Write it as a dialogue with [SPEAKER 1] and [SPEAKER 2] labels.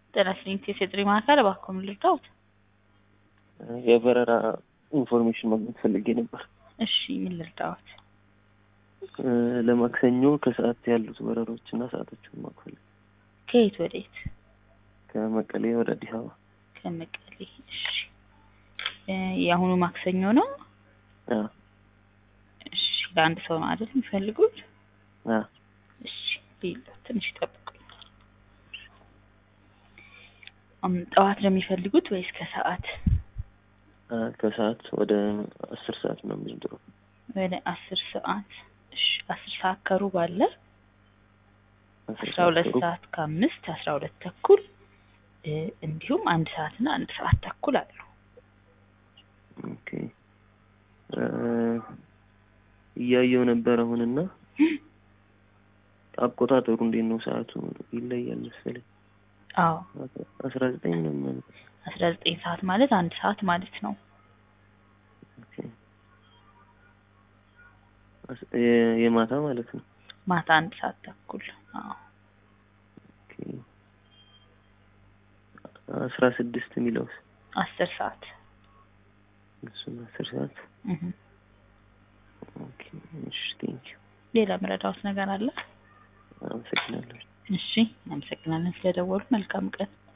[SPEAKER 1] ጤና ይስጥልኝ የሴጥሪ ማዕከል እባክዎ ምን ልርዳዎት?
[SPEAKER 2] የበረራ ኢንፎርሜሽን ማግኘት ፈልጌ ነበር።
[SPEAKER 1] እሺ ምን ልርዳዎት?
[SPEAKER 2] ለማክሰኞ ከሰዓት ያሉት በረሮች እና ሰዓቶችን ማወቅ ፈልጌ
[SPEAKER 1] ከየት ወዴት?
[SPEAKER 2] ከመቀሌ ወደ አዲስ አበባ።
[SPEAKER 1] ከመቀሌ እሺ። የአሁኑ ማክሰኞ ነው?
[SPEAKER 2] አዎ
[SPEAKER 1] እሺ ለአንድ ሰው ነው አይደል የሚፈልጉት?
[SPEAKER 2] አዎ
[SPEAKER 1] እሺ ሌላ ትንሽ ይጠብቁኝ። እም፣ ጠዋት ነው የሚፈልጉት ወይስ ከሰዓት?
[SPEAKER 2] አ፣ ከሰዓት ወደ አስር ሰዓት ነው የሚድሮ
[SPEAKER 1] ወደ አስር ሰዓት እሺ። አስር ሰዓት ከሩብ አለ። አስራ ሁለት ሰዓት ከአምስት አስራ ሁለት ተኩል እ፣ እንዲሁም አንድ ሰዓት እና አንድ ሰዓት ተኩል አሉ።
[SPEAKER 2] ኦኬ እ፣ እያየው ነበር አሁንና አቆጣጠሩ እንዴት ነው? ሰዓቱ ይለያል መሰለኝ።
[SPEAKER 1] አዎ
[SPEAKER 2] አስራ ዘጠኝ ነው የሚሆነው።
[SPEAKER 1] አስራ ዘጠኝ ሰዓት ማለት አንድ ሰዓት ማለት ነው።
[SPEAKER 2] ኦኬ አስ- የ- የማታ ማለት ነው።
[SPEAKER 1] ማታ አንድ ሰዓት ተኩል አዎ
[SPEAKER 2] ኦኬ አስራ ስድስት የሚለውስ
[SPEAKER 1] አስር ሰዓት
[SPEAKER 2] እሱም አስር ሰዓት
[SPEAKER 1] እህ።
[SPEAKER 2] ኦኬ እሺ ቴንኪው
[SPEAKER 1] ሌላ ምረዳዎት ነገር አለ?
[SPEAKER 2] አመሰግናለሁ
[SPEAKER 1] እሺ አመሰግናለን ስለደወሉ። መልካም ቀን